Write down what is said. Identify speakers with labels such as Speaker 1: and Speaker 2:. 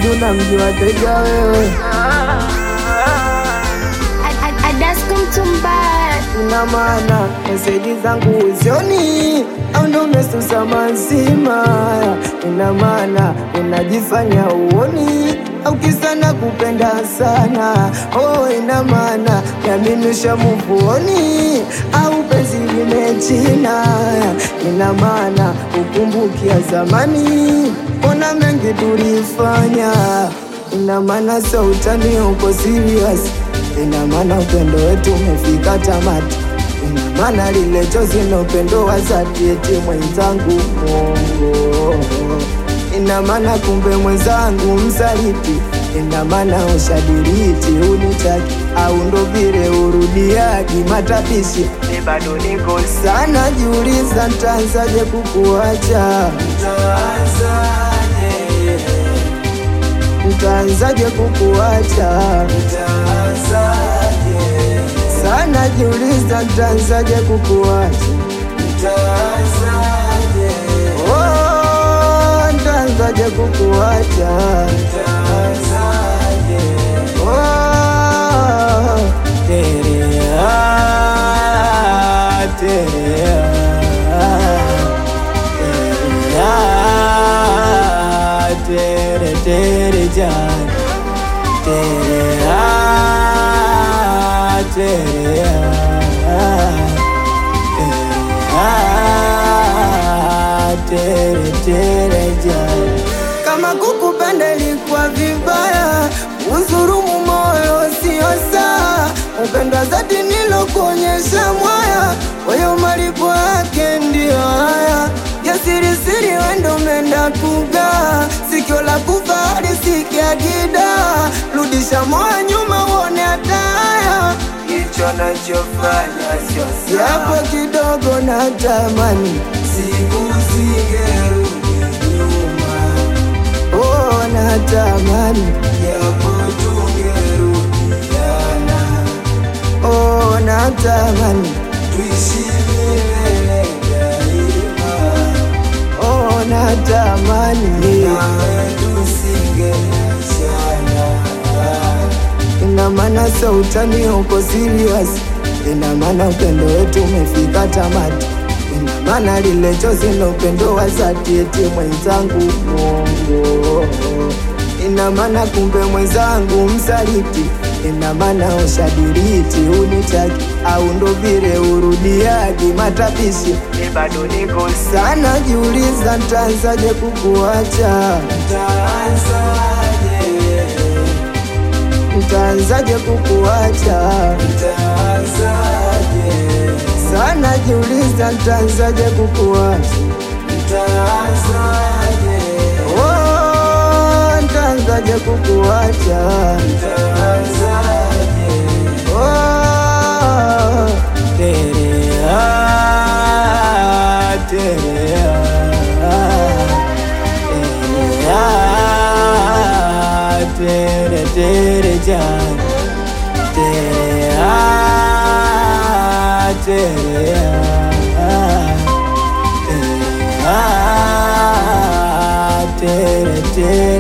Speaker 1: Hadi unamjua teja wewe,
Speaker 2: Adasko mtumbaya
Speaker 1: ina maana meseji zangu uzioni au ndo umesusa mazima? Ina maana unajifanya uoni au kisa na kupenda sana? Oh, ina maana yaminisha muvuoni au penzi limechina? Ina maana ukumbukia zamani, ona mengi tulifanya. Ina maana so utani uko serious ina maana upendo wetu umefika tamati, ina maana lile chozi na upendo wa dhati, eti mwenzangu Mungu, ina maana kumbe mwenzangu msaliti, ina maana ushadiriti unitaki au ndo vile urudiaji matapishi, ni bado niko sana, jiuliza ntaanzaje kukuacha, ntaanzaje kukuacha sana jiuliza ntaanzaje kukuacha Oh, ntaanzaje kukuacha Oh, terea, terea, terea, tere, tere, jana terea, terea, terea, tere, tere, jana. Kama kukupenda ilikuwa vibaya, uzurumu moyo sio saa. Upendo zati nilokuonyesha mwaya, wewe malipo yake ndio haya. Yasirisiri wendo menda kugaa, sikio la kufa lisikia gida. Rudisha moyo nyuma uone hataya, hicho nachofanya sio sawa. Japo kidogo natamani siku zingerudi nyuma Oh, natamani japo tungerudiana. Oh, natamani tuishi milele daima. Oh, natamani nawe tusingeachana. Ina maana so utani uko serious, ina maana upendo wetu umefika tamati, ina maana lile chozi na upendo wa dhati, eti mwenzangu Mungu, ina maana kumbe mwenzangu msaliti, ina maana ushadiriti unitaki au ndo vile urudiaji matapishi, ni bado niko sana, jiuliza ntaanzaje kukuacha, ntaanzaje kukuacha sana jiuliza ntaanzaje kukuacha Oh, ntaanzaje kukuacha Oh, terea, terea, terea, tere, tere, jana terea, terea, terea, tere, tere,